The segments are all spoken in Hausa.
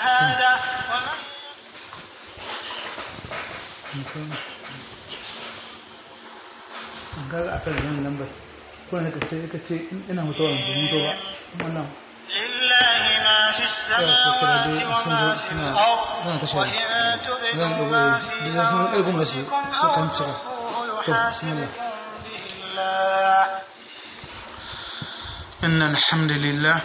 الشهادة ومن ga a kan nan lambar ko ne kace kace ina mutuwa ba mutu ba wannan لله ما في السماوات وما في الأرض وإن تبدوا ما في أنفسكم أو تخفوه يحاسبكم به الله إن الحمد لله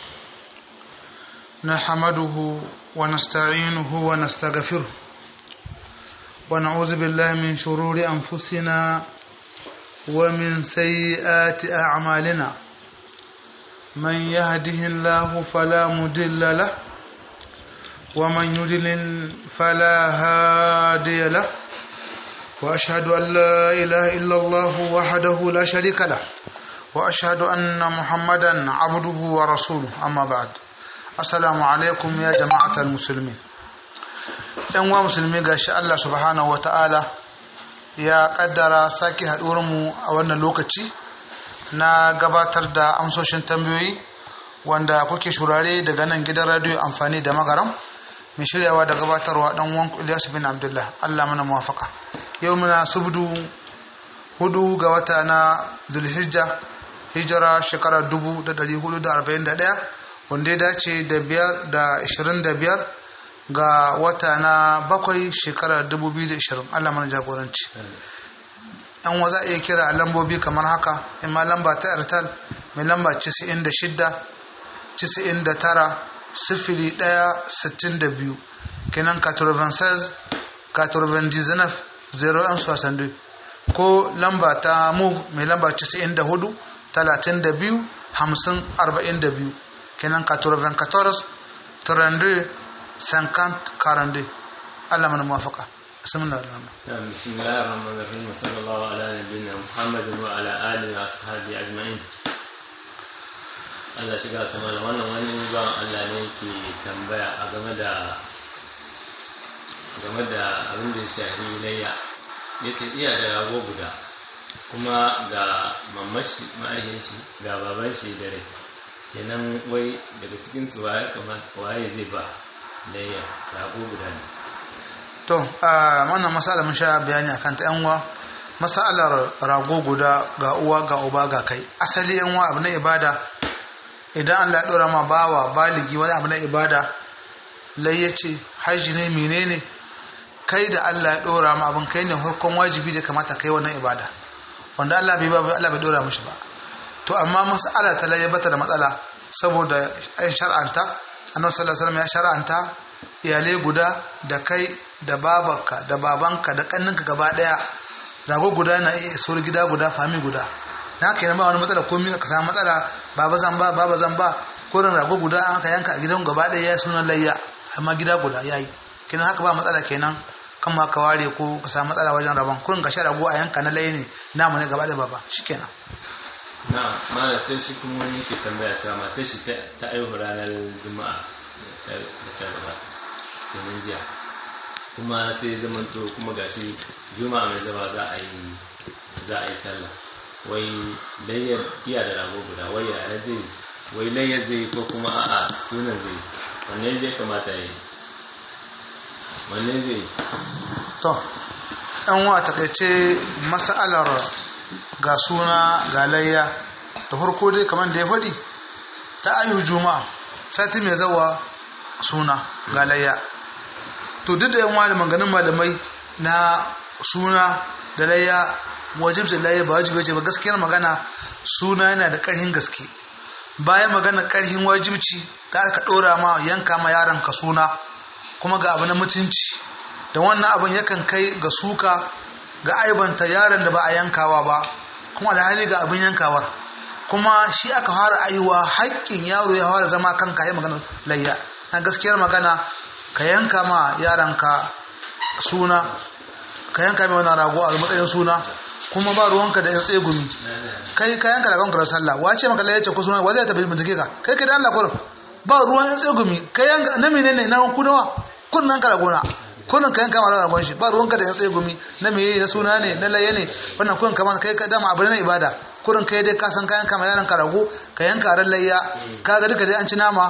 نحمده ونستعينه ونستغفره ونعوذ بالله من شرور أنفسنا ومن سيئات أعمالنا من يهده الله فلا مضل له ومن يضلل فلا هادي له وأشهد أن لا إله إلا الله وحده لا شريك له وأشهد أن محمدا عبده ورسوله أما بعد السلام عليكم يا جماعة المسلمين ‘yan wa musulmi ga shi Allah subhanahu wa ta'ala ya ƙaddara sake mu a wannan lokaci na gabatar da amsoshin tambayoyi wanda kuke shurare daga nan gidan radiyo amfani da magaram mai shiryawa da gabatarwa ɗan wanku Ilyasu bin Abdullah Allah mana muwafaka yau muna subdu hudu ga wata na Zulhijja hijira shekara 1441 wanda ya dace da biyar da 25 ga wata na bakwai shekarar 2020 Allah mana jagoranci yan wa za a iya kira a lambobi kamar haka imma lamba ta airtel mai lamba 96 99 sifili 1 62 kenan 96 99 01 62 ko lamba ta move mai lamba 94 32 50 42 kenan 94 32 50 42 Allah mana muwafaka bismillah نعم بسم الله الرحمن الرحيم وصلى الله على نبينا محمد وعلى آله وأصحابه أجمعين Allah shiga ta mana wannan wani ban Allah ne ke tambaya a game da game da abin da ya shahi layya ya ce iya da rago guda kuma ga mamashi ma'ahin shi ga baban shi da rai kenan wai daga cikin su waye kamata waye zai ba layya rago guda ne to a wannan masala mun sha bayani akan ta yanwa masalar rago guda ga uwa ga uba ga kai asali yanwa abu na ibada idan Allah ya dora ma bawa baligi wani abu na ibada lai ya ce haji ne menene kai da Allah ya dora ma abin kai ne hurkon wajibi da kamata kai wannan ibada wanda Allah bai ba Allah bai dora mishi ba to amma mas'ala ta lai bata da matsala saboda ai shar'anta annabi sallallahu alaihi wasallam ya shar'anta iyalai guda da kai da babanka da babanka da kanninka gaba daya rago guda na iya isor gida guda fami guda na haka yana ba wani matsala komai ka samu matsala baba zan ba baba zan ba korin rago guda an ka yanka a gidan gaba daya ya suna layya amma gida guda yayi kenan haka ba matsala kenan kan ma ka ware ko ka samu matsala wajen rabon kurin ga rago a yanka na layi ne namu ne gaba da baba shikenan na mana sai shi kuma wani ke tambaya cewa matar shi ta aihu ranar juma'a da ta gaba domin jiya kuma sai zamanto kuma gashi juma'a mai zama za a yi za a yi sallah wai layyar iya da rago guda wai ya zai wai layyar zai ko kuma a'a sunan zai wanne zai kamata ya yi wanne zai yi to ɗan wa takaice mas'alar ga suna ga layya da farko dai kamar da ya faɗi ta ayu juma'a sati mai zawa suna ga layya to duk da yan wani maganin malamai na suna da layya wajibcin layya ba wajibi ce ba gaskiyar magana suna yana da ƙarhin gaske bayan magana ƙarhin wajibci da aka ɗora ma yanka ma yaron ka suna kuma ga abu na mutunci da wannan abin yakan kai ga suka ga aibanta yaron da ba a yankawa ba kuma alhali ga abin yankawar kuma shi aka fara aiwa haƙƙin yaro ya fara zama kanka ya magana layya na gaskiyar magana ka yanka ma yaranka suna ka yanka mai wannan rago a matsayin suna kuma ba ruwanka da yan tsegumi kai ka yanka ragon karar sallah wace maka layyace ko suna wa zai tafi bincike ka kai kai da Allah kurum ba ruwan yan tsegumi kai yanka na menene na kudawa kun nan ka ragona kullun ka yanka mara ragon shi ba ruwanka da yan tsegumi na meye na suna ne na laye ne wannan kullun kamar kai ka dama abu ne ibada kurin kai dai ka san ka yanka ma yaran ka rago ka yanka ran layya ka ga duka dai an ci nama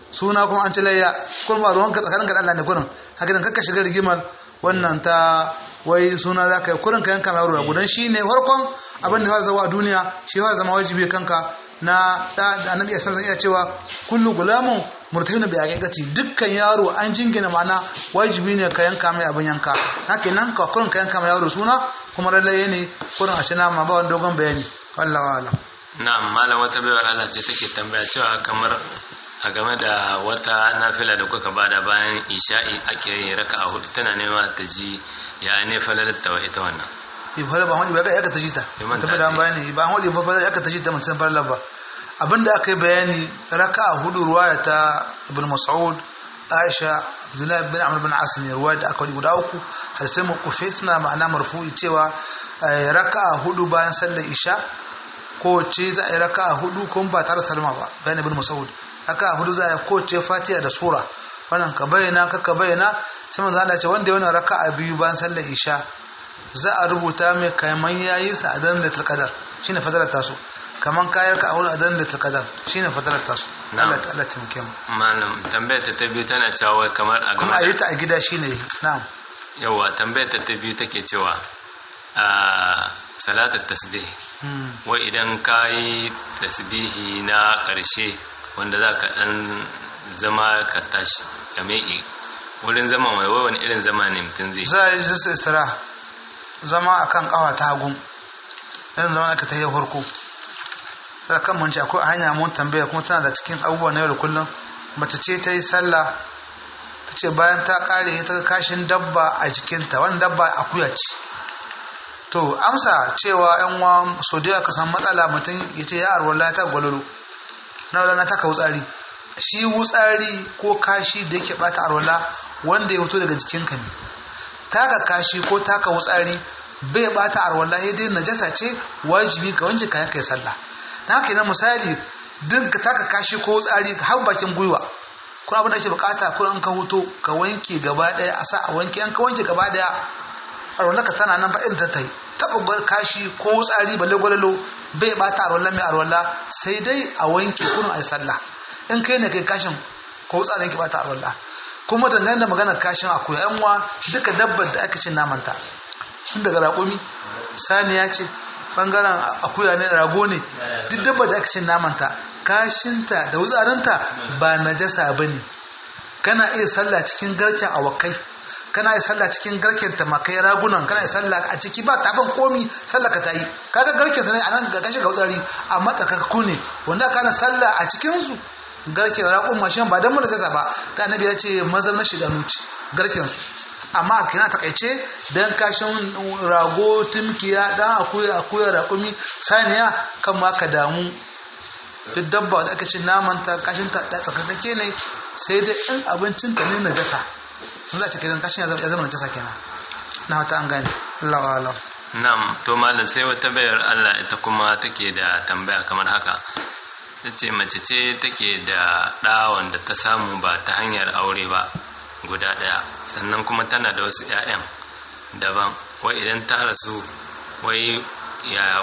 suna kuma an ci layya kuma ba ruwan ka tsakanin ka Allah ne kurin haka nan kakka shiga rigimar wannan ta wai suna za ka yi kurin ka yanka mai yaro gudan shi ne farkon abin da ya zama a duniya shi ya zama wajibi kanka na da annabi ya sanar iya cewa kullu gulamun murtahin bi aqiqati dukkan yaro an jingina mana wajibi ne ka yanka mai abin yanka haka nan ka kurin ka yanka mai yaro suna kuma lalle ne kurin a shina ma ba wani dogon bayani wallahi alam na'am malam wata baiwar Allah ce take tambaya cewa kamar a game da wata nafila da kuka bada bayan isha'i ake yin raka'a hudu tana nema ta ji ya ne falalar ta ita wannan ibada ba wani ba ya ka tashi ta Liman ta ta bada ce. bayani ba wani ba ya ka tashi ta mutum farla ba abinda aka yi bayani raka'a hudu ruwaya ta ibn mas'ud aisha abdullahi bin amr bin as ne ruwaya da aka wani guda uku har sai mu kushe suna ma'ana marfu'i cewa eh, raka'a hudu bayan sallar isha kowace za a yi raka'a hudu kuma ba tare da salma ba bayan ibn mas'ud raka'a hudu za a yi kowace fatiha da sura wannan ka bayyana ka ka bayyana sai manzo Allah ya ce wanda ya wannan raka'a biyu bayan sallar isha za a rubuta mai kaman yayi sa a daren da tilkadar shine fadalar tasu kaman kayar ka a wurin a daren da tilkadar shine fadalar tasu Na'am. Allah ta Allah ta muke mu malam tambayar ta ta biyu tana cewa wai kamar a kuma a game yi ta a gida shine na'am yawa tambayar ta ta biyu take cewa a salatar tasbih Hmm. wai idan ka yi tasbihi na ƙarshe wanda za ka ɗan zama ka tashi ka meƙe wurin zama mai wai wani irin zama ne mutum zai za a yi jinsu istira zama a kan kawa ta hagu irin zama aka ta yi farko da kan manci akwai hanya mun tambaya kuma tana da cikin abubuwa na yau da kullum mace ce ta yi sallah ta ce bayan ta kare ta ga kashin dabba a jikinta wani dabba akuya ce to amsa cewa yan uwa so da ka san matsala mutum ya ce ya arwala ta gwalolo na rana ta ka wutsari shi wutsari ko kashi da yake bata arwala wanda ya fito daga jikinka ne taka kashi ko taka wutsari bai bata arwala ya dai najasa ce wajibi ka wanke kayan kai sallah na haka na misali duk ka taka kashi ko wutsari har bakin gwiwa ko abin da ake bukata ko an ka huto ka wanke gaba daya a sa a wanke an ka wanke gaba daya arwala ka tana nan ba irin ta tai taba gwar kashi ko wutsari balle gwalalo bai bata arwala mai arwala sai dai a wanke kurin ai sallah in kai ne kai kashin ko wutsarin ki bata arwala kuma dangane da maganar kashin akuya yan uwa duka dabbar da aka ce namanta tun daga raƙumi saniya ce bangaren akuya ne rago ne duk dabbar da aka ce namanta kashinta da wutsarinta ba najasa ba ne kana iya sallah cikin garken awakai kana iya sallah cikin garken tamakai ragunan kana iya sallah a ciki ba taban komi sallah ka ta yi kaga garken sa ne a nan ga kashi ga wutsari amma tsakakku ne wanda kana sallah a cikinsu garken raƙon mashin ba don mu da ba ta annabi ya ce mazan na shiga nuci garken su amma kina takaice dan kashin rago timkiya dan akuya akuya raƙumi saniya kan ma ka damu duk dabba da aka ce naman ta kashin ta da tsakakake ne sai dai in abincin ta ne najasa sun za ta kai kashin ya zama ya zama najasa kenan na wata an gane Allah wa alam Na'am, to malam sai wata bayar Allah ita kuma take da tambaya kamar haka. Ta ce mace ce take da ɗa wanda ta samu ba ta hanyar aure ba guda ɗaya, sannan kuma tana da wasu ‘ya'yan daban, wai idan ta rasu wai ya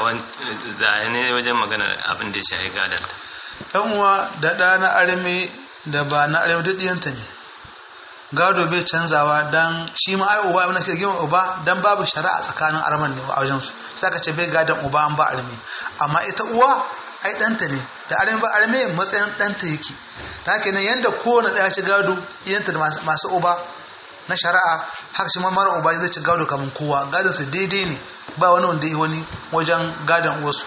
ne wajen maganar abin da ya shahi gadanta. yan uwa da ɗa na arme da ba na arme duk ɗiyanta ne gado bai canzawa dan shi ma ai uba abin da ke gima uba dan babu shari'a tsakanin arman ne a wajen su sai ka ce bai gadon uba an ba arme amma ita uwa ai ɗanta ne da arme ba arme matsayin ɗanta yake ta haka ne yanda kowane ɗaya ci gado iyanta da masu uba na shari'a haka shi ma mara uba zai ci gado kamar kowa gadon su daidai ne ba wani wanda ya wani wajen gadon wasu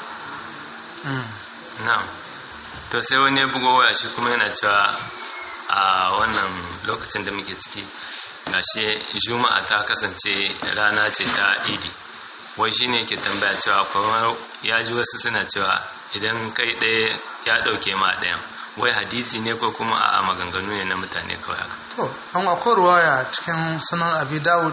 na'am to sai wani ya bugo waya shi kuma yana cewa a wannan lokacin da muke ciki gashi juma'a ta kasance rana ce ta idi wai shi ne ke tambaya cewa kuma ya ji wasu suna cewa idan kai ɗaya ya ɗauke ma ɗayan wai hadisi ne ko kuma a maganganu ne na mutane kawai haka to an akwai ruwaya cikin sunan abi dawud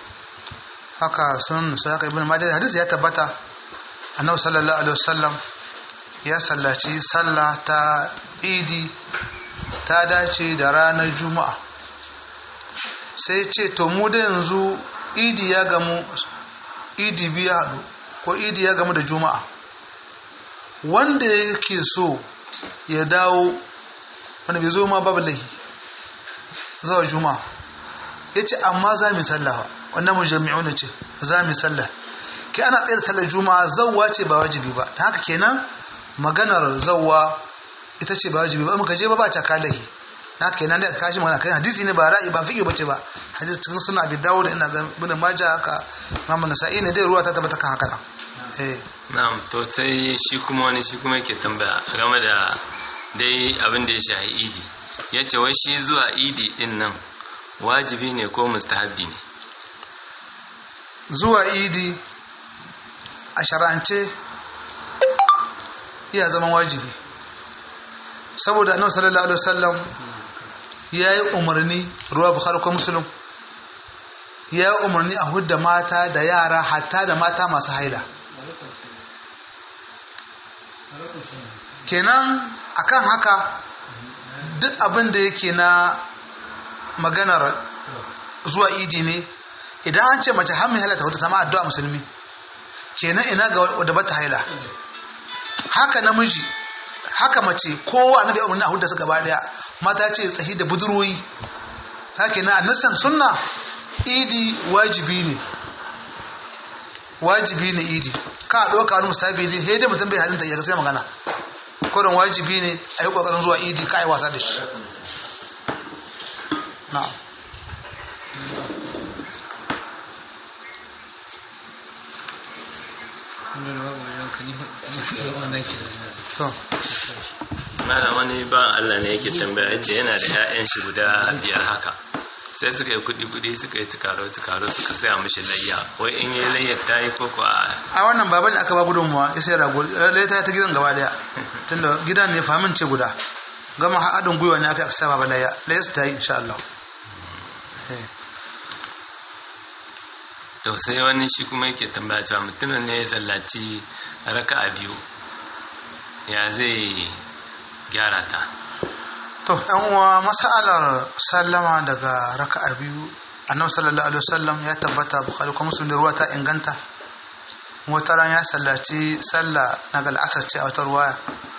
haka sunan nusa haka ibn majah hadisi ya tabbata annabi sallallahu alaihi wasallam ya sallaci sallah ta idi ta dace da ranar juma'a sai ce to mu da yanzu idi ya gamu idi biya haɗu ko idi ya gamu da juma'a wanda yake so ya dawo wanda bai zo ma babu lahi zuwa juma'a ya ce amma za mu sallah wannan mu jami'u ne ce za mu sallah ke ana tsaye da sallar juma'a zawwa ce ba wajibi ba ta haka kenan maganar zawwa ita ce ba wajibi ba muka je ba ba ta kalahi na haka kenan da kashi magana kai hadisi ne ba ra'i ba fiƙe bace ba hadisi cikin suna abi dawo da ina ga bin maja haka Muhammad Nasa'i ne dai ruwa ta tabbata kan haka nan eh na'am to sai shi kuma wani shi kuma yake tambaya game da dai abin da ya shahi idi yace wai shi zuwa idi din nan wajibi ne ko mustahabbi ne zuwa idi a shar'ance iya zaman wajibi saboda annabi sallallahu alaihi wasallam ya yi umarni ruwa bukhari ko muslim ya yi umarni a hudda mata da yara hatta da mata masu haila kenan akan haka duk abin da yake na maganar zuwa idi ne idan an ce mace har mai haila ta huta sama addu'a musulmi kenan ina ga wadda bata haila haka namiji haka mace kowa na da umarni a hudu su gaba daya mata ce tsahi da budurwoyi haka na annistan sunna idi wajibi ne wajibi ne idi ka ɗauka wani musabi ne sai dai mutum bai halinta ya sai magana kodin wajibi ne a yi ƙoƙarin zuwa idi ka yi wasa da shi na'am to malam wani ba Allah ne yake tambaya yace yana da ƴaƴan shi guda biyar haka sai suka yi kuɗi kuɗi suka yi tukaro tukaro suka saya mishi layya wai in yi layyar ta yi koko a a wannan baban da aka ba gudunmuwa ya sai rago lalle ta ta gidan gaba daya tunda gidan ne famin ce guda gama haɗin gwiwa ne aka aka sa baba layya layya su ta yi insha Allah Eh. to sai wani shi kuma yake tambaya cewa mutumin ne ya sallaci raka'a biyu ya zai gyara ta to yan uwa mas'alar sallama daga raka'a biyu annabi sallallahu alaihi wasallam ya tabbata bukhari kuma muslim da ruwa ta inganta wata ran ya sallaci sallah na gal asar ce a wata ruwaya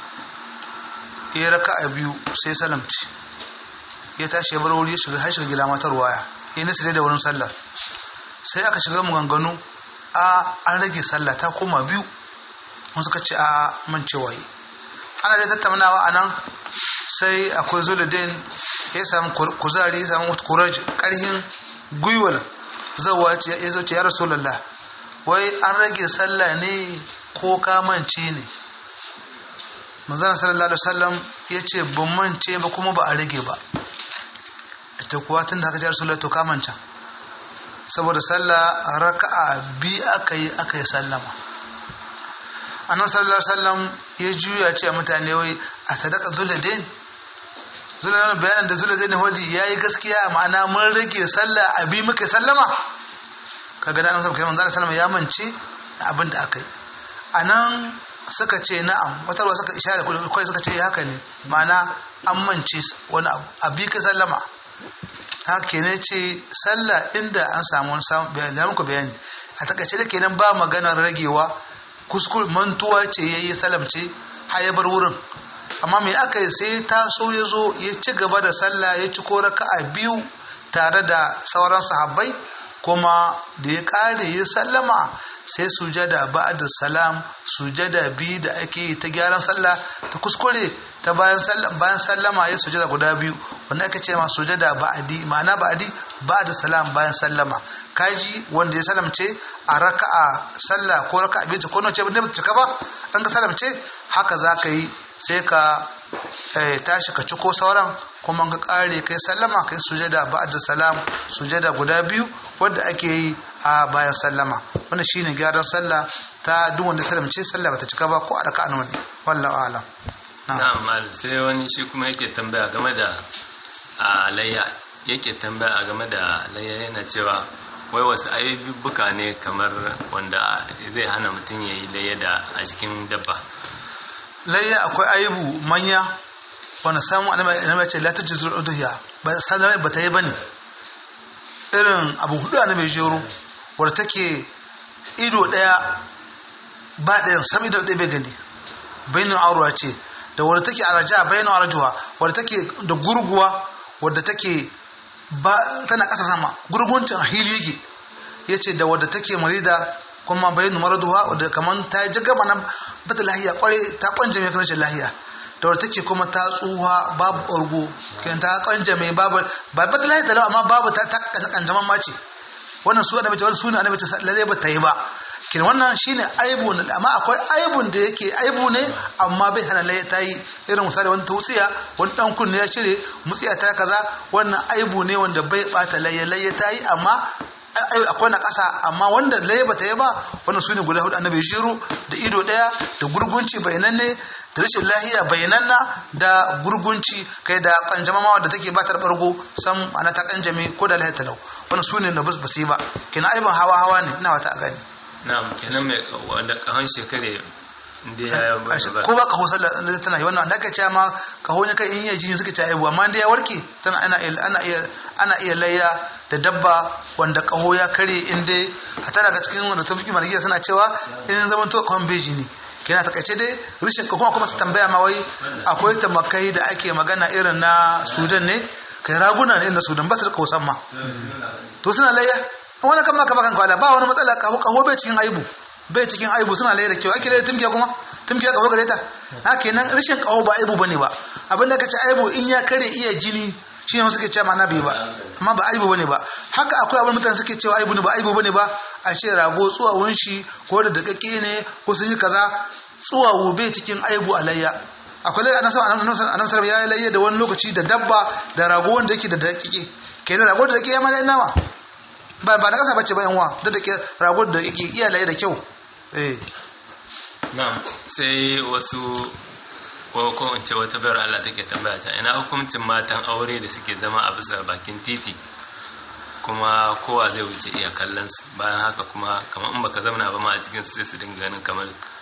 ya raka'a biyu sai salamci ya tashi ya bar wuri ya shiga har shiga gida mata ruwaya ya nisa da wurin sallar sai aka shiga maganganu a an rage sallah ta koma biyu mun suka ce a mancewa yi ana da tattaunawa a nan sai akwai zuludin ya samu kuzari ya samu kuraj karhin gwiwar zawa ya zo ce ya rasulallah wai an rage sallah ne ko kamance ne manzana sallallahu alaihi wasallam ya ce ban mance ba kuma ba a rage ba ita kuwa tun da aka ji rasulallah to kamanta saboda sallah raka'a bi aka yi aka yi sallama annabi sallallahu alaihi wasallam ya juya ce mutane wai a sadaka zuladin zuladin bayanan da zuladin wadi yayi gaskiya ma'ana mun rage sallah a bi muka sallama kaga da annabi sallallahu alaihi wasallam ya mance abin da aka yi anan suka ce na'am wata ruwa suka ishara kai suka ce haka ne ma'ana an mance wani abu a bi ka sallama haka ne ce sallah inda an samu wani samun bayani muku bayani a takaice da kenan ba maganar ragewa kuskure mantuwa ce ya yi salamce har ya bar wurin amma mai aka yi sai taso ya zo ya ci gaba da sallah ya ci ko raka'a biyu tare da sauran sahabbai kuma da ya kare ya sallama sai sujada ba'da salam sujada biyu da ake yi ta gyaran sallah ta kuskure ta bayan bayan sallama ya sujada guda biyu wanda aka ce ma sujada ba'di ma'ana ba'di ba'da salam bayan sallama kaji wanda ya salamce a raka'a sallah ko raka'a biyu ko nace ba ta cika ba an ka salamce haka zaka yi sai ka tashi ka ciko sauran kuma ka kare kai sallama kai sujada ba'da salam sujada guda biyu wanda ake yi a bayan sallama wannan shine gyaran sallah ta duk wanda salamce sallah bata cika ba ko a raka'a nawa ne wallahu a'lam na'am malam sai wani shi kuma yake tambaya game da alayya yake tambaya game da layya yana cewa wai wasu ayyubuka ne kamar wanda zai hana mutum ya yi layya da a cikin dabba layya akwai aibu manya wanda samun annabi ce la tajzul udhiya ba sallama ba ta yi bane irin abu hudu annabi jero wanda take ido daya ba ɗayan sam ido ɗaya bai gani bainin aurwa ce da wadda take araja bayanu arjuha wadda take da gurguwa wadda take ba tana ƙasa sama gurguncin a hili yake yace da wadda take marida kuma bayanu maraduha wadda kaman ta ji gaba nan bata lahiya kware ta kwanje mai rashin lahiya da wadda take kuma ta tsuha babu ɓargo kan ta kwanje mai babu ba bata lahiya talau amma babu ta kanjaman mace wannan su annabi wani suna annabi lalle ba ta yi ba kin wannan shine aibu ne amma akwai aibun da yake aibu ne amma bai hana laye ta yi irin misali wani tautsiya wani dan kunne ya cire mutsiya ta kaza wannan aibu ne wanda bai bata laye laye ta yi amma akwai na ƙasa amma wanda laye bata yi ba wannan su ne guda hudu annabi shiru da ido ɗaya da gurgunci bayananne da rashin lahiya bayananna da gurgunci kai da kanjamama da take ba ta bargo sam ana ta kanjame ko da lahiya talau wannan su ne na bus basi ba kina aibin hawa hawa ne ina wata a gani na'am kenan mai wanda kahon shekare inda ya ba ko ba kaho sallah tana yi wannan da ka ce ma kaho ne kai in yi jini suka ci aibu amma inda ya warke tana ana ana iya ana iya layya da dabba wanda kaho ya kare inda hata daga cikin wanda sun fi malikiya suna cewa in zaman to kahon beji ne kina takaice dai rishin kuma kuma su tambaya ma wai akwai tamakai da ake magana irin na Sudan ne kai raguna ne na Sudan ba su da kausan ma to suna layya wani kan maka bakan kwala ba wani matsala kaho kaho bai cikin aibu bai cikin aibu suna laye da kyau ake laye tumkiya kuma tumkiya kaho gare ta haka nan rashin kaho ba aibu bane ba abinda ka ce aibu in ya kare iya jini shi ne suke cewa ma'ana bai ba amma ba aibu bane ba haka akwai abin mutane suke cewa aibu ne ba aibu bane ba a ce rago tsuwawun shi ko da dakakke ne ko sun yi kaza tsuwawu bai cikin aibu alayya akwai lai annabi annabi sallallahu ya layya da wani lokaci da dabba da rago wanda yake da dakike kenan rago da dakike ya ma da nama ba ba na kasa bace ba yanwa da take rago da yake iya laye da kyau eh na'am sai wasu ko ko in ce wata bayar Allah take tambaya ta ina hukuncin matan aure da suke zama a bisa bakin titi kuma kowa zai wuce iya kallon su bayan haka kuma kamar in baka zauna ba ma a cikin sai su dinga ganin kamar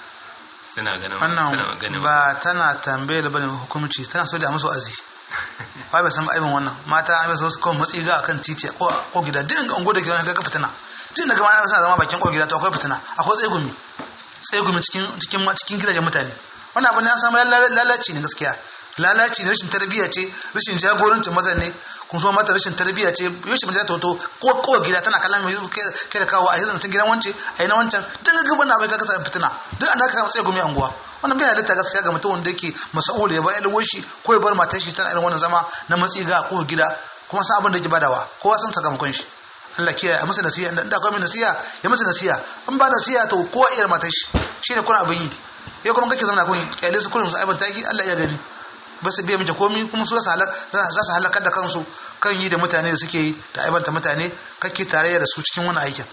suna ganin suna ganin wannan ba tana tambayar bane hukunci tana so da musu azi ba bai san aibin wannan mata an bai so su kawai matsi ga akan titi ko ko gida din ga ungo da gidan ga fitina din daga mana suna zama bakin ko gida to akwai fitina akwai tsegumi tsegumi cikin cikin cikin gidajen mutane wannan abin ya samu lalaci ne gaskiya lalaci ne rashin tarbiyya ce rashin jagorancin mazan ne kun so mata rashin tarbiyya ce yau shi majalata hoto ko ko gida tana kallon mai kai da kawo a yanzu tun gidan wance a yi na wancan tun ga gaban abai ka kasa fitina duk an da aka samu tsaye gumi anguwa wannan bai halitta gaskiya ga mutum wanda yake masa'ul ya bar ƴalwar shi ko ya bar matar shi tana irin wannan zama na matsi ga ko gida kuma san abin da yake badawa kowa san sakamakon shi Allah kiyaye a masa nasiha da akwai mai nasiha ya masa nasiha in ba nasiha to kowa iya matar shi shine kuna abin yi ya kuma kake zama kun kyale su kullum su aibanta ki Allah ya gani ba su biya miki komi kuma su za su halakar da kansu kan yi da mutane da suke yi da aibanta mutane kake tarayya da su cikin wani aikin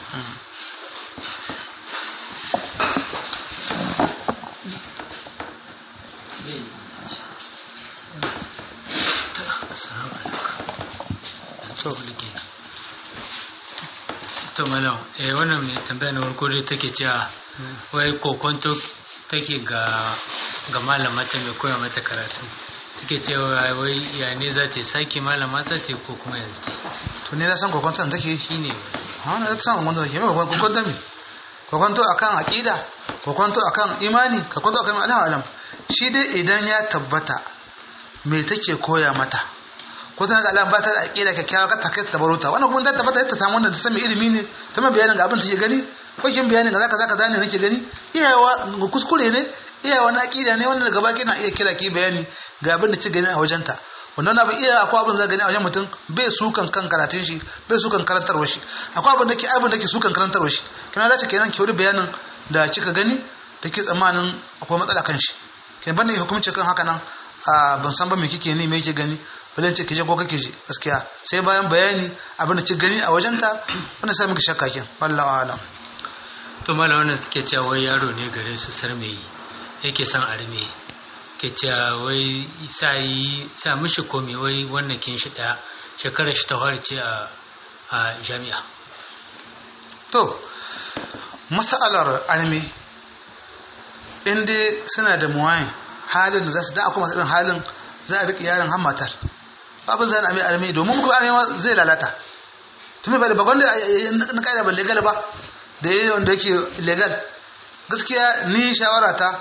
to malam eh wannan mai tambaya na farko dai take cewa wai kokonto take ga ga malama ta mai koya mata karatu take cewa wai ya ne za ta sake malama za ta ko kuma yanzu ta to ne na san kokonto da take shi ne ha na san kokonto da ke mai kokonto me kokonto akan aqida kokonto akan imani kokonto akan alam alam shi dai idan ya tabbata me take koya mata ko tana ga alam ba ta da aqida kyakkyawa ka ta kai ta baruta wannan kuma ta tabbata ta samu wanda ta san ilimi ne ta mai bayanin ga abin take gani ko kin bayanin ga zaka zaka zane nake gani iyawa kuskure ne iyawa na aqida ne wannan gaba kina iya kira ki bayani ga abin da ci gani a wajenta wannan abin iya akwai abin da gani a wajen mutum bai sukan kan karatun shi bai sukan karantarwa shi akwai abin da ke abin da ke sukan karantarwa shi kina dace kenan ki wuri bayanin da kika gani da ke tsammanin akwai matsala kan shi kin bane hukunci kan haka nan ban san ba me kike ne me kike gani bale ce kije ko kake je gaskiya sai bayan bayani abin da kika gani a wajenta wannan sai miki shakka kin wallahi alam to mala wannan suke cewa wai yaro ne gare su sarmeyi yake son arme ke cewa wai sa yi sa mishi komi wai wannan kin shi daya shekarar shi ta ce a a jami'a to masalar arme inda suna da muwayin halin da za su da akwai masu irin halin za a riƙe yaron har matar babin zai arme arme domin kuma arme zai lalata tumi bai da bakon da na ƙa'ida ba legal ba da yi wanda yake legal gaskiya ni shawara ta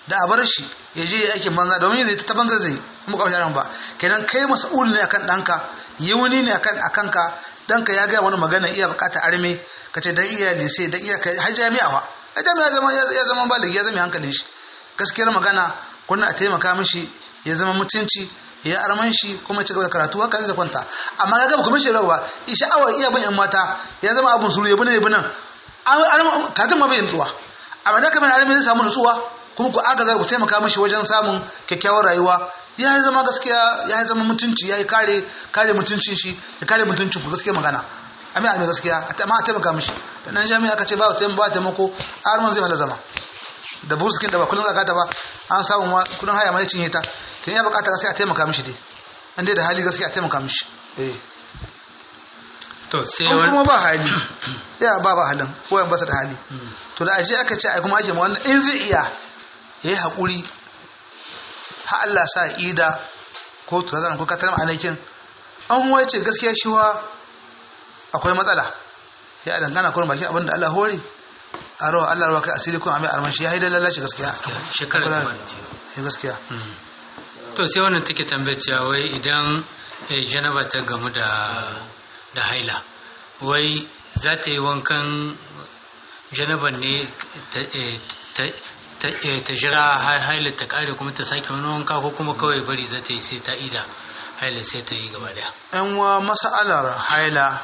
da a bar shi ya je ya aikin banza domin zai ta banza zai mu ka yaran ba kenan kai mas'ul ne akan danka yi wani ne akan akan ka danka ya ga wani magana iya bukata arme ka ce dan iya lise dan iya kai har jami'a fa har jami'a ya zama ya zama baligi ya zama hankalin shi gaskiyar magana kunna a taimaka mishi ya zama mutunci ya arman shi kuma ci gaba da karatu haka zai kwanta amma ga gaba kuma shi rawa sha'awar iya ban yan mata ya zama abun suru ya bi nan ya bi nan katin ma bai nutsuwa amma da kamar arme zai samu nutsuwa kuma ku agaza ku taimaka mishi wajen samun kyakkyawar rayuwa ya zama gaskiya ya zama mutunci ya yi kare kare mutuncin shi ya kare mutuncin ku gaskiya magana amma a gaskiya amma a taimaka mishi da nan jami'a aka ce ba ba taimako arman zai hala zama da buruskin da ba kullum zakata ba an samu ma kudin haya mai cinye ta kin ya bukata sai a taimaka mishi dai an dai da hali gaskiya a taimaka mishi eh to sai an wani kuma ba hali ya ba ba halin ko yan basa da hali to da aje aka ce ai kuma ake ma wannan in zai iya yayi hakuri ha Allah sa ida ko to zan ko katar anakin an waye ce gaskiya shi wa akwai matsala ya dangana kurin baki abinda Allah hore a rawa Allah rawa kai asiri kun amai arman shi ya haidar lalace gaskiya shekarar da wani ce Eh, gaskiya to sai wannan take tambayar cewa wai idan eh, janaba ta gamu da da haila wai za ta yi wankan janaban ne ta eh, ta- ta- eh, ta jira har haila ta kare kuma ta sake wani wanka ko kuma kawai bari za ta yi sai ta ida haila sai ta yi gaba daya yan wa mas'alar haila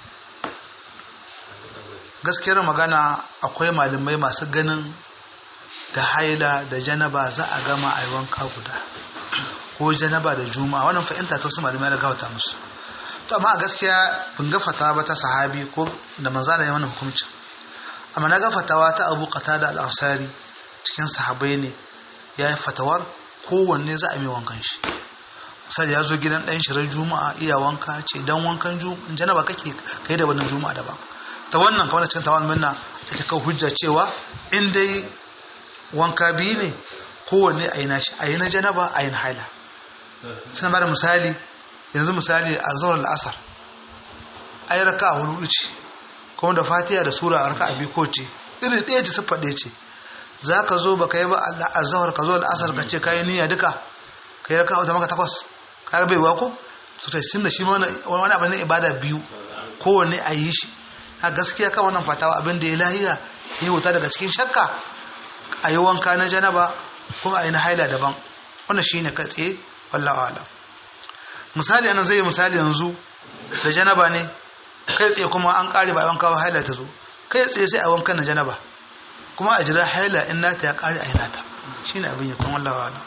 gaskiyar magana akwai malamai masu ganin da haila da janaba za a gama a yi wanka guda ko janaba da juma'a wannan fahimta ta wasu malamai da gawata musu to amma a gaskiya bin gafata ba ta sahabi ko da manzana ya wannan hukuncin amma na ga fatawa ta abu da al-ansari cikin sahabai ne ya yi fatawar kowanne za a mai wankan shi misali ya zo gidan ɗan shirar juma'a iya wanka ce dan wankan juma'a janaba kake kai da wannan juma'a daban ta wannan kamar cikin tawan minna ita kawo hujja cewa in dai wanka biyu ne kowanne a yi na shi a yi na janaba a yi na haila suna bada misali yanzu misali a zuwa al'asar a yi raka a hudu ce kuma da fatiha da sura a raka a biyu ko ce irin ɗaya ce siffa ɗaya ce za ka zo ba ka yi ba a zahar ka zo al'asar ka ce ka yi niyya duka ka yi raka a maka takwas ka bai wako su ta sun da shi wani abu na ibada biyu kowanne a yi shi a gaskiya kan wannan fatawa abin da ya lahiya ya wuta daga cikin shakka a yi wanka na janaba kuma a yi na haila daban wannan shi ne katse wallawa alam misali anan zai yi misali yanzu da janaba ne kai tsaye kuma an kare ba a wanka ba haila ta zo kai tsaye sai a wankan na janaba kuma a jira haila in nata ya kare a yi nata shi ne abin ya kuma wallawa alam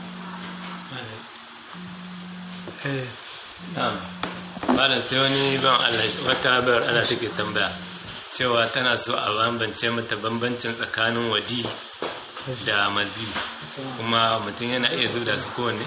eh Na'am. Malam sai wani ban Allah wata bayar ana take tambaya cewa tana so a bambance mata bambancin tsakanin wadi da mazi kuma mutum yana iya zuda su kowanne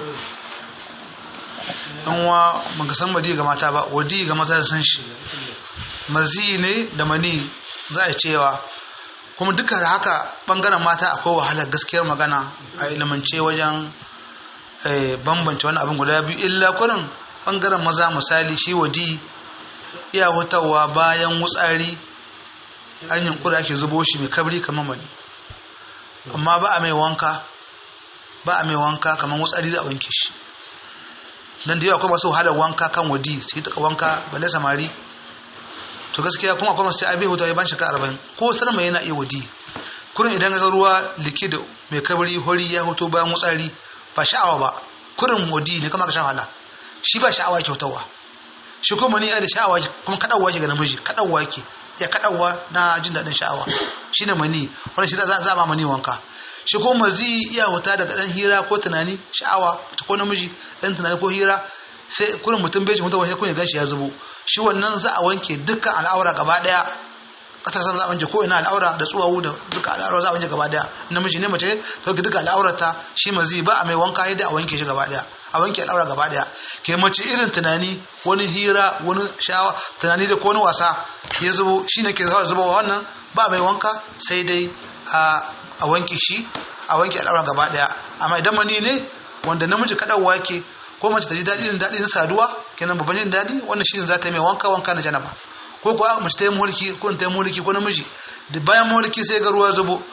an wa baka san wadi ga mata ba wadi ga mata da san shi mazi ne da mani za a cewa kuma duka da haka bangaren mata akwai wahalar gaskiyar magana a ilimance wajen eh, bambance wani abin guda biyu illa kurin bangaren maza misali shi wadi iya hutawa bayan wutsari an yunkura ake zubo shi mai kabri kamar mani amma ba a mai wanka ba a mai wanka kamar wutsari za a wanke shi dan da yawa akwai masu wahalar wanka kan wadi sai ta wanka balle samari to gaskiya kuma akwai masu abi hutu ya ban shaka arba'in ko sarma yana iya wadi kurin idan ga ruwa likid mai kabari hori ya hoto bayan wutsari ba sha'awa ba kurin wadi ne kama ka sha wahala shi ba sha'awa kyautawa shi kuma ni da sha'awa kuma kadawa shi ga namiji kadawa yake ya kadawa na jin daɗin sha'awa shine mani wanda shi za a ma mani wanka shi ko mazi iya huta daga dan hira ko tunani sha'awa ko namiji dan tunani ko hira sai kurin mutum bai shi mutum sai kun ya ganshi ya zubo shi wannan za a wanke dukkan al'aura gaba daya kasar sama za a wanke ko ina al'aura da tsuwawu da dukkan al'aura za a wanke gaba daya namiji ne mace ta wanke dukkan al'aurata shi mazi ba a mai wanka yadda a wanke shi gaba daya a wanke al'aura gaba daya ke mace irin tunani wani hira wani shawa tunani da ko wani wasa ya zubo shi ne ke zuba wannan ba mai wanka sai dai a wanke shi a wanke al'aura gaba daya amma idan mani ne wanda namiji kaɗawa yake ko mace ta ji daɗi da daɗi na saduwa kenan babban jin daɗi wannan shi za ta yi mai wanka wanka na janaba ko kuwa mace ta yi mulki ko ta yi mulki ko namiji da bayan mulki sai ga ruwa zubo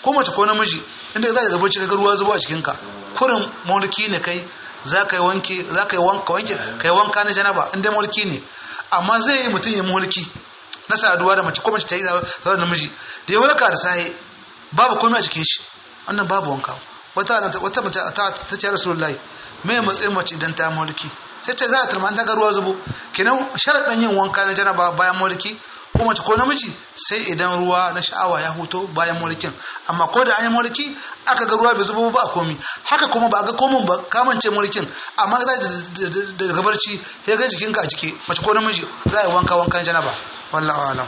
ko mace ko namiji inda za ka ga bacci ka ruwa zuba a cikin ka kurin mulki ne kai za ka yi wanke za ka yi wanka wanke kai wanka na janaba inda mulki ne amma zai yi mutum ya mulki na saduwa da mace ko mace ta yi da namiji da ya walka da sahi babu komai a cikin shi wannan babu wanka wata wata mace ta ta ce rasulullahi me matsayin mace idan ta mulki sai ta za ta tarma ta ga ruwa zubo kenan sharadin yin wanka na janaba bayan mulki ko mace ko namiji sai idan ruwa na sha'awa ya huto bayan mulkin amma ko da an yi mulki aka ga ruwa bai zubo ba a komi haka kuma ba a ga komin ba kamance mulkin amma daga barci ya ga jikinka a jiki mace ko namiji za a yi wanka wankan janaba wallahu alam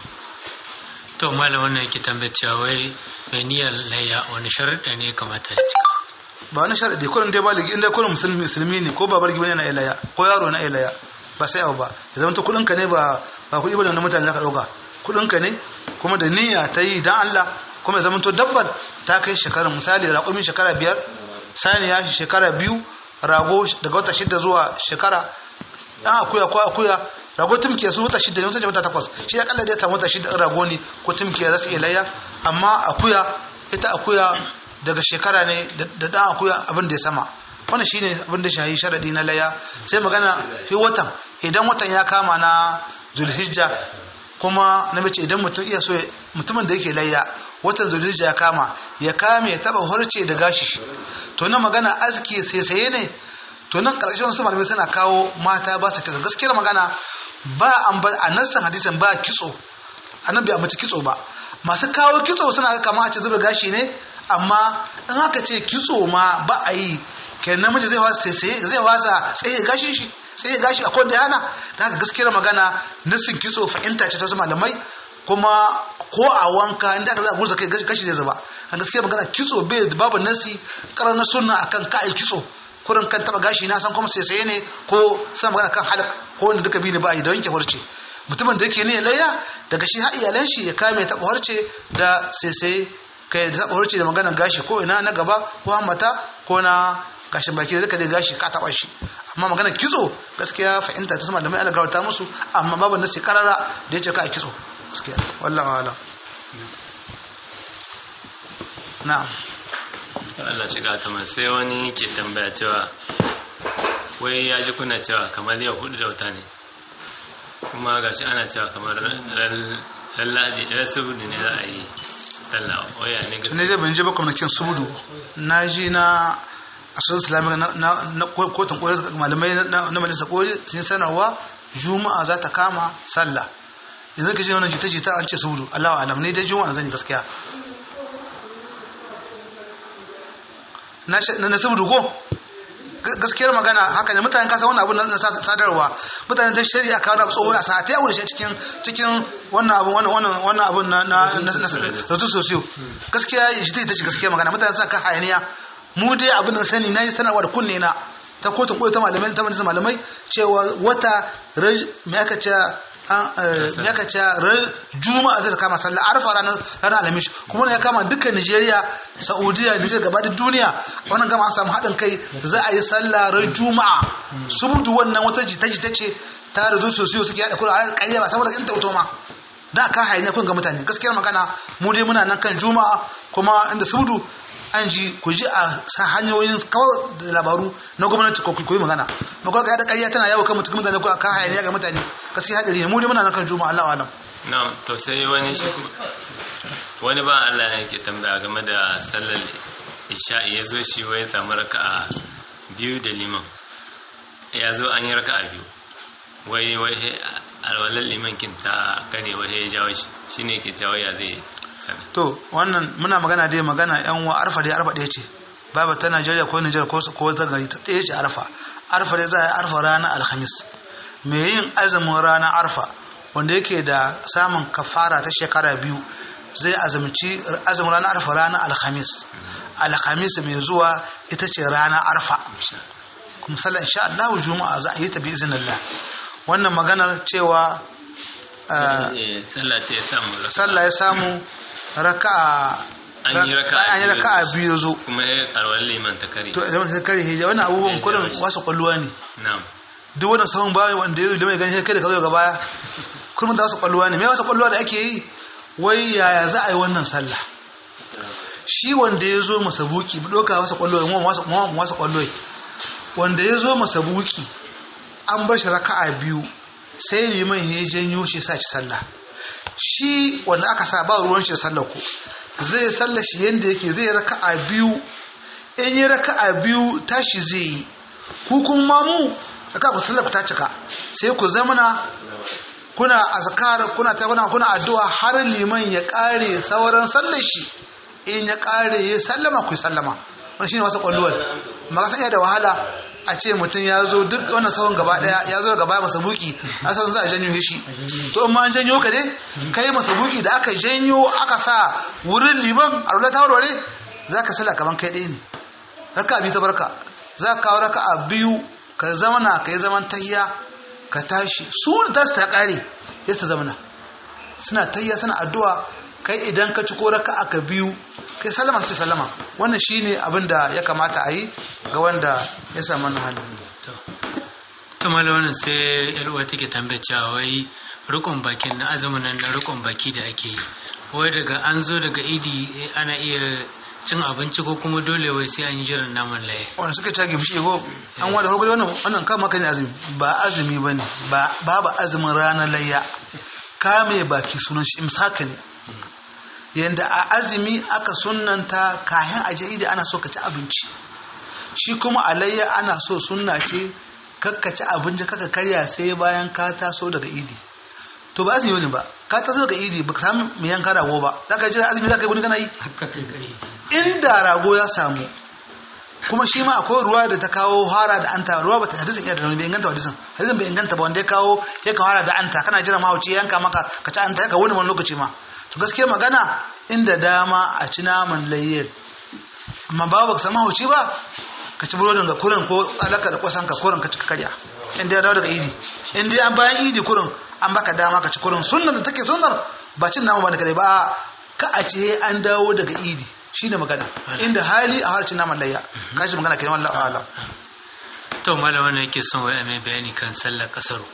to malam wannan yake tambayar cewa wai mai niyyar layya wani sharuɗa ne ya kamata ya cika ba wani sharadi kullum dai baligi inda kullum musulmi musulmi ne ko babar gibe na ilaya ko yaro na ilaya ba sai abu ba ya zama ta kudin ka ne ba ba kudi bane na mutane zaka dauka kudin ka ne kuma da niyya ta yi dan Allah kuma ya zama to dabbar ta kai shekara misali raƙumi shekara biyar saniya shekara biyu rago daga wata shida zuwa shekara dan akuya ko akuya rago tumke su wata shida ne wata wata takwas shi ya kalla da ta wata shida rago ne ko tumke za su iya layya amma akuya ita akuya daga shekara ne da dan akuya abin da ya sama wannan shine abin da shahi sharadi na laya sai magana fi watan idan watan ya kama na zulhijja kuma na mace idan mutum iya so mutumin da yake layya watan zulhijja ya kama ya kame ya taba horce da gashi to na magana aski sai saye ne to nan karshen wasu malamai suna kawo mata ba su kitso gaskiyar magana ba an ba a nassan hadisin ba kitso annabi a mace kitso ba masu kawo kitso suna kama a ce zuba gashi ne amma in aka ce kitso ma ba a yi kenan namiji zai wasa sai zai wasa tsaye gashin shi tsaye gashi akwai da yana da haka gaskiyar magana nasin kitso fahimta ce ta wasu malamai kuma ko a wanka inda aka za a gurza kai gashi zai zuba a gaskiyar magana kitso bai babu nasi karar na sunna akan kai kitso kurin kan taba gashi na san kuma sai sai ne ko suna magana kan halak ko wanda duka bi ne ba a yi da wanke farce mutumin da yake ne layya daga shi har iyalan shi ya kame taba harce da sai sai kai da taba harce da magana gashi ko ina na gaba ko hammata ko na gashin baki da duka dai gashi ka taba shi amma magana kitso gaskiya fahimta ta sama da mai algarta musu amma babu nasi karara da yace ka kitso gaskiya wallahi wala na'am Allah shiga ta man sai wani ke tambaya cewa wai ya ji kuna cewa kamar yau hudu da wata ne kuma gashi ana cewa kamar lalladi ran saboda ne za a yi sallah waya ne gaskiya ne zai ban je ba kwamnakin subudu na ji na asar islamic na kotun kore malamai na majalisa kore sun sanarwa juma'a za ta kama sallah yanzu ka ce wannan jita-jita an ce subudu allahu alam ne dai juma'a na zani gaskiya na subudu ko gaskiyar magana haka ne mutane kasa wannan abu na sadarwa mutane da shari'a kawo da tsohon a sa ta yawo da shi cikin cikin wannan abu wannan wannan wannan abu na na na sautu sosiyo gaskiya shi ta ce gaskiya magana mutane suna kan hayaniya mu dai abin da sani nayi sanarwa da kunne na ta kotun koyo ta malamai ta majalisar malamai cewa wata me aka ce me aka ce juma'a zai kama sallah arfa ranar ranar alhamis kuma ya kama dukkan Nigeria Saudiya Niger gaba da duniya wannan gama an samu haɗin kai za a yi sallah ran juma'a subutu wannan wata jita jita ce ta da sosai suke yaɗa kula a ƙarya ba saboda in tauto ma da ka hayi kun ga mutane gaskiyar magana mu dai muna nan kan juma'a kuma inda subutu an ji ku ji a sa hanyoyin kawai da labaru na gwamnati ko ku yi magana magana ga da ƙarya tana yawo kan mutum mutane ko a kan hayaniya ga mutane gaskiya hadari ne mu dai muna nan kan juma'a Allah alam na'am to sai wani shi wani ba Allah ne yake tambaya game da sallar isha'i ya zo shi wai samu raka'a biyu da liman ya zo an yi raka'a biyu wai wai alwalar liman kin ta kare wai ya jawo shi shine ke jawo ya zai to wannan muna magana dai magana yan wa arfa dai arfa ɗaya ce babu ta Najeriya ko Nijar ko ko ta gari ta ɗaya ce arfa arfa dai za a yi arfa ranar alhamis me yin azumin ranar arfa wanda yake da samun kafara ta shekara biyu zai azumci azumin ranar arfa ranar alhamis alhamis mai zuwa ita ce ranar arfa kuma sallah insha Allah juma'a za a yi ta bi iznillah wannan maganar cewa sallah ya samu raka'a an yi raka'a an yi raka'a biyu zo kuma ya karwar liman ta kare to idan ta kare hijja wannan abubuwan kullum wasu kwalluwa ne na'am duk wannan sahun bayan wanda ya da mai gani kai da ka zo daga baya kullum da wasu kwalluwa ne me wasu kwalluwa da ake yi wai yaya za a yi wannan sallah shi wanda ya zo masabuki doka masa kwallo mu masa kwallo wanda ya zo masabuki an bar shi raka'a biyu sai liman ya janyo shi sa ci sallah shi wanda aka sa ba ruwan shi sallah ko zai sallah shi yanda yake zai raka'a biyu in yi raka'a biyu tashi zai yi ku kuma mu aka ku sallah ta cika sai ku zamana kuna azkar kuna ta kuna kuna addu'a har liman ya kare sauran sallar shi in ya kare ya sallama ku sallama wannan shine wasa kwalluwar amma ka da wahala a ce mutum ya zo duk wannan sahun gaba daya ya zo gaba masa buki a sahun za a janyo shi to in ma an janyo ka dai kai masa buki da aka janyo aka sa wurin liman a rula ta warware za ka salla kaman kai ɗaya ne raka biyu ta barka za ka kawo raka a biyu ka zamana ka yi zaman tayya ka tashi su da ta kare ya su zamana suna tayya suna addu'a kai idan ka ci ko raka aka biyu kai sallama sai sallama wannan shine abin da ya kamata a yi ga wanda ya samu wannan halin to malam wannan sai yalwa take tambaya cewa wai rukun bakin na azumin nan na rukun baki da ake yi wai daga an zo daga idi ana iya cin abinci ko kuma dole wai sai an yi jiran naman laye wanda suka cage fushi ko an wada farko wannan wannan kama kan azumi ba azumi bane ba babu azumin ranar layya kame baki sunan shi imsaka ne yanda a azumi aka sunnanta kayan aje idi ana so ka ci abinci shi kuma alayya ana so sunna ce kakka ci abinci kaka karya sai bayan ka taso daga idi to ba azumi ne ba ka taso daga idi baka samu mai yanka rago ba za ka jira azumi za ka yi wani kana yi inda rago ya samu kuma shi ma akwai ruwa da ta kawo hara da anta ruwa ba ta hadisin iya da bai inganta hadisin hadisin bai inganta ba wanda ya kawo ya ka hara da anta kana jira mahauci yanka maka ka ci anta ya ka wani wani lokaci ma to gaskiya magana inda dama a ci naman layyar amma ba ba ka samu mahauci ba ka ci burodin ga kurin ko alaka da kwasan ka kurin ka ci karya inda ya dawo daga idi inda an bayan idi kurin an baka dama ka ci kurin sunnar da take sunnar ba cin nama ba da kare ba ka a ce an dawo daga idi shine magana inda hali a harcin naman layya ka shi magana kenan wallahi alam to malam wannan yake son wai mai bayani kan sallar kasaru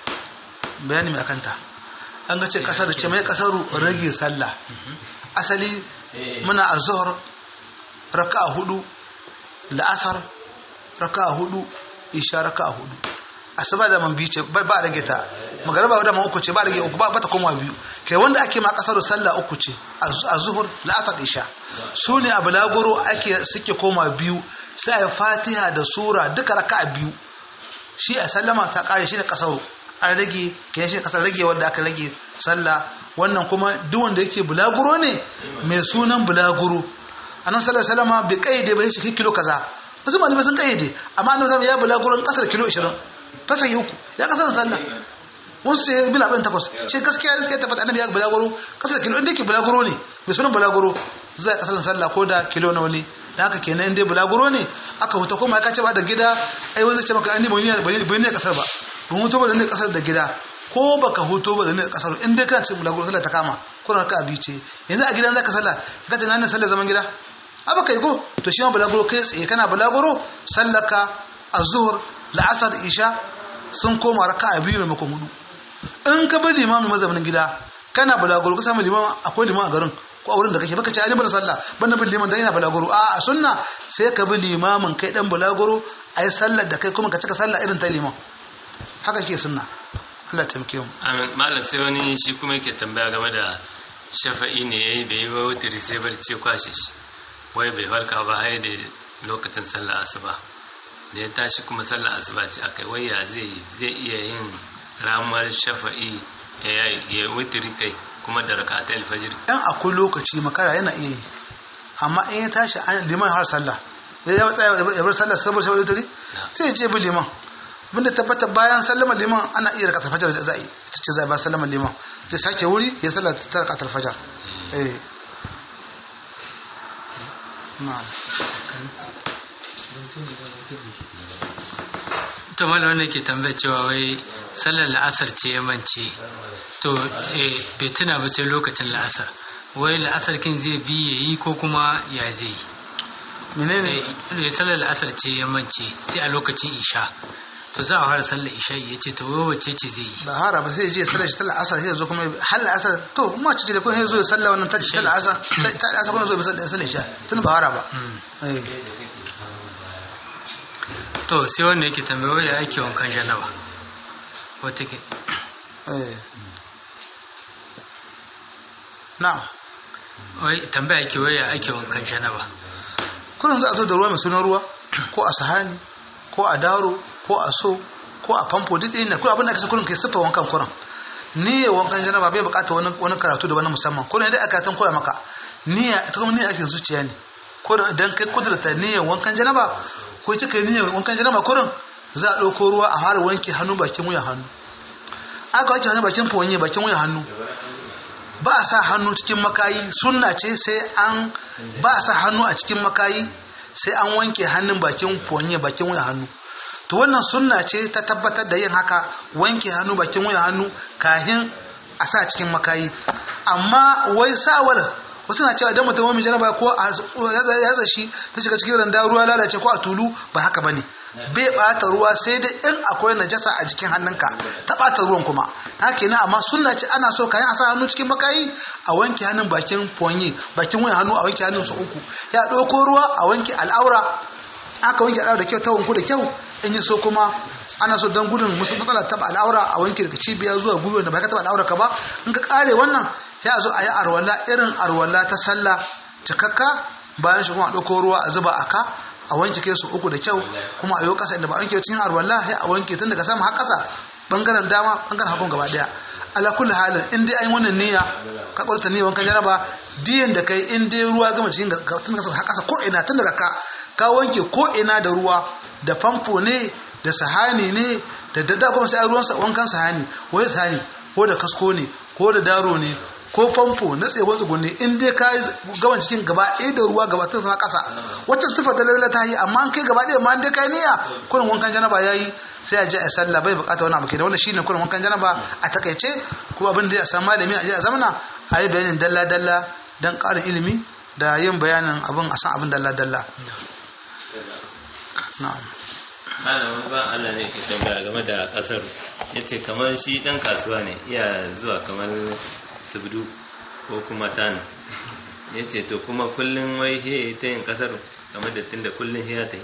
bayani mai akanta an ga ce kasar ce mai kasaru rage sallah asali muna azhar raka'a hudu la'asar raka'a hudu isha raka'a hudu asuba da man bice ba a rage ta magaraba da man uku ce ba rage uku ba ta koma biyu kai wanda ake ma kasar sallah uku ce a zuhur la'asar isha su ne a balagoro ake suke koma biyu sai a fatiha da sura duka raka'a biyu shi a sallama ta kare shi da kasar an rage kai shi kasar rage wanda aka rage sallah wannan kuma duk wanda yake bulaguro ne mai sunan bulaguro annabi sallallahu alaihi wasallam bai kaide ba shi kilo kaza wasu malamai sun kaide amma annabi sallallahu ya bulaguro kasar kilo 20 fasa yi uku ya kasar sallah wasu sai bin abin takwas shi gaskiya sai tabbata annabi ya bulaguro kasar kilo inda yake bulaguro ne mai sunan bulaguro zai kasar sallah ko da kilo nawa ne da haka kenan inda bulaguro ne aka huta kuma ya kace ba da gida ai wanda ce maka an ba ni ne kasar ba ban huto ba da ne kasar da gida ko baka huto ba da ne kasar in dai kana cikin bulaguro sallah ta kama ko ka abi ce yanzu a gidan zaka sallah ka ta nan sallah zaman gida aba kai ko to shi ma bulaguro kai tsaye kana bulaguro sallaka azhur la'asar isha sun koma raka'a biyu maimakon hudu in ka bar limamin mazaunin gida kana bulaguro ka samu liman akwai liman a garin ko a wurin da kake baka ci ali bin sallah banda bin liman dan yana bulaguro a a sunna sai ka bi limamin kai dan bulaguro ayi sallar da kai kuma ka cika sallah irin ta liman haka ke sunna Allah taimake mu amin malam sai wani shi kuma yake tambaya game da shafa'i ne yayi bai yi ba wutiri sai barci kwashe shi wai bai farka ba har da lokacin sallar asuba da ya tashi kuma sallar asuba ce akai wai ya zai zai iya yin ramar shafa'i ya wutiri kai kuma da rakatai alfajir dan akwai lokaci makara yana iya yi amma in ya tashi an liman har sallah ya bar sallah saboda shafa'i wutiri sai ya je bi liman abinda tabbata bayan sallama liman ana iya rakatar fajar da za'i ita ce zai ba sallama liman zai sake wuri ya sallah ta rakatar fajar eh na'am to malam wannan ke tambaya cewa wai sallar la'asar ce ya mance to eh bai tuna ba sai lokacin la'asar wai la'asar kin zai bi ya yi ko kuma ya zai yi menene eh sallar la'asar ce ya mance sai a lokacin isha to za a fara sallar isha'i ya ce to wai wacce ce zai yi ba hara ba sai ya je sallar shi tallar asar sai ya zo kuma hal asar to kuma ci da kuma ya zo ya sallar wannan tashi tallar asar ta asar kuma zo ya sallar sallar isha tun ba hara ba Eh. to sai wanda yake tambaya wai ya ake wankan janaba wata ke Eh. na'am wai tambaya ke wai ya ake wankan janaba kullum za a zo da ruwa mai sunan ruwa ko a sahani ko a daro ko a so ko a famfo duk ɗaya ne kuma abin da aka sa kullum kai siffa wankan kuran niyya wankan janaba bai bukata wani wani karatu da wani musamman kullum dai aka tan koya maka niyya ita kuma niyya ake zuciya ne ko da idan kai kudurta niyyar wankan janaba ko ita kai niyyar wankan janaba kurin za a ɗauko ruwa a fara wanke hannu bakin wuyan hannu aka wanke hannu bakin fonye bakin wuyan hannu ba a sa hannu cikin makayi sunna ce sai an ba a sa hannu a cikin makayi sai an wanke hannun bakin fonye bakin wuyan hannu to wannan sunna ce ta tabbatar da yin haka wanke hannu bakin wuyan hannu kahin a sa cikin makayi amma wai sawar wasu na cewa idan mutum wani janaba ko a ya zashi ta shiga cikin randa ruwa lalace ko a tulu ba haka bane bai bata ruwa sai dai in akwai najasa a jikin hannunka ta bata ruwan kuma haka ne amma sunna ce ana so kayan a sa hannu cikin makayi a wanke hannun bakin fonyi bakin wuyan hannu a wanke hannun su uku ya ɗauko ruwa a wanke al'aura aka wanke al'aura da kyau ta wanku da kyau in yi so kuma ana so don gudun musu matsala taba al'aura a wanke daga cibiya zuwa gwiwa da ba ka taba al'aura ka ba in ka kare wannan ya zo a yi arwala irin arwala ta sallah cikakka bayan shi kuma a ɗauko ruwa a zuba a ka a wanke kai su uku da kyau kuma a yi ƙasa inda ba a wanke cikin arwala sai a wanke tun daga sama har ƙasa bangaren dama bangaren hagun gaba daya ala kulli halin in dai an yi wannan niyya ka ƙwarta niyya wankan jaraba diyan da kai in dai ruwa gama cikin tun daga har ƙasa ko ina tun daga ka ka wanke ko ina da ruwa da famfo ne da sahani ne da dadda kuma sai ruwan wankan sahani ko da sahani ko da kasko ne ko da daro ne ko famfo na tsegon tsugunne in dai ka gaban cikin gaba ɗaya da ruwa gaba tun sama ƙasa wacce sifa da lalata ta yi amma an kai gaba ɗaya ma an dai kai niyya kurin wankan janaba ya yi sai a je a sallah bai bukata wani abu ke da wannan shine kurin wankan janaba a takaice kuma abin da ya san malami a je a zamana a yi bayanin dalla dalla dan ƙarin ilimi da yin bayanin abin a san abin dalla dalla na'am ana wani ba Allah ne ke tambaya game da kasar ya ce kamar shi dan kasuwa ne iya zuwa kamar subdu ko kuma tani ya ce to kuma kullum wai he ta yin kasar game da tun da kullum he ya ta yi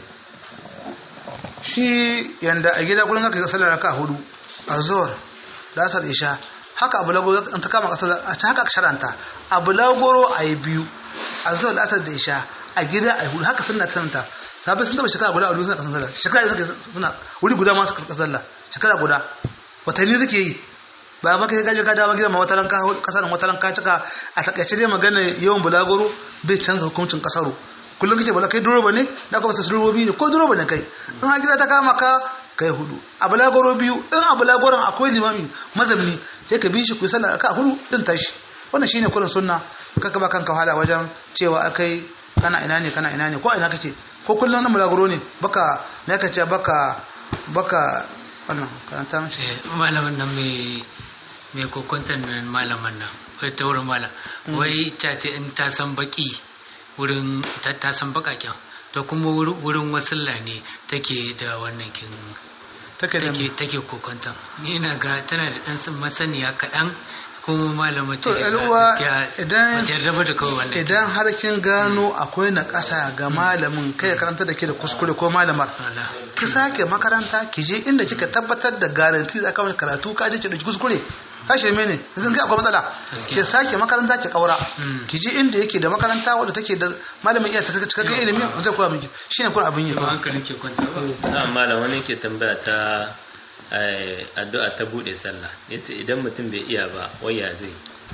shi yanda a gida kullum aka ga sallar raka hudu a zuwar latar isha haka abu lagoro an ta kama kasar a haka aka sharanta abu lagoro a yi biyu a zuwar latar da isha a gida a yi hudu haka sunna sananta sabai sun taba shekara guda a wuri suna kasan sallah shekara suka suna wuri guda ma suka kasan sallah shekara guda watanni suke yi ba ba kai gaje ka dawo gidan ma wata ranka kasar wata ranka cika a takaice dai magana yawan bulagoro bai canza hukuncin kasaro kullum kace bala kai duroba ne da kuma sai durobi ne ko duroba ne kai in a gida ta kama ka kai hudu a bulagoro biyu in a bulagoron akwai limami mazamni sai ka bi shi ku sallah ka hudu din tashi wannan shine kullun sunna kaka ba kanka wahala wajen cewa akai kana ina ne kana ina ne ko ina kake ko kullum na bulagoro ne baka me ka ce baka baka wannan karanta mashi malamin nan mai mai kokontan nan malaman nan wai ta wurin malam wai ta ce in ta san baki wurin ta san bakaken to kuma wurin wasulla ne take da wannan kin take da take take kokontan ina ga tana da dan masaniya kaɗan kuma malama to al'uwa idan jarraba da kawai wannan idan har kin gano akwai na ƙasa ga malamin kai karanta da ke da kuskure ko malamar ki sake makaranta ki je inda kika tabbatar da garanti za ka wani karatu ka je ki dauki kuskure kashe mene kin ga akwai matsala ki sake makaranta ki kaura ki je inda yake da makaranta wadda take da malamin iya taka cikakken ilimi zai koya miki shine kun abin yi ba hankalin ke kwanta ba na malam wani ke tambaya ta addu'a ta bude sallah yace idan mutum bai iya ba waya zai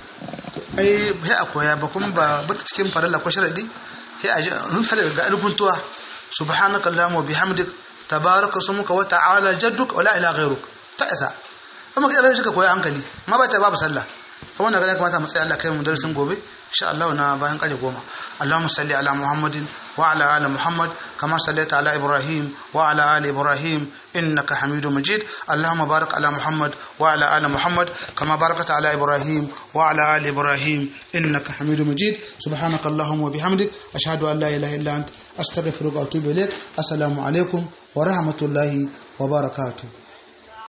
ai sai a koya ba kuma ba bata cikin farilla ko sharadi sai a ji sai ga alkuntuwa subhanaka allahumma wa bihamdik tabaraka smuka wa ta'ala jadduk wa la ilaha ghayruk ta isa kuma kai da koya hankali ma ba ta babu sallah kuma wannan ga kamata mu tsaya Allah kai mu darasin gobe insha Allah na bayan kare goma Allahumma salli ala Muhammadin wa ala ali Muhammad kama sallaita ala Ibrahim wa ala ali Ibrahim innaka Hamidum Majid Allahumma barik ala Muhammad wa ala ali Muhammad kama barakta ala Ibrahim wa ala ali Ibrahim innaka Hamidum Majid subhanaka Allahumma wa bihamdik ashhadu an la ilaha illa ant astaghfiruka wa atubu ilaik assalamu alaikum wa rahmatullahi wa barakatuh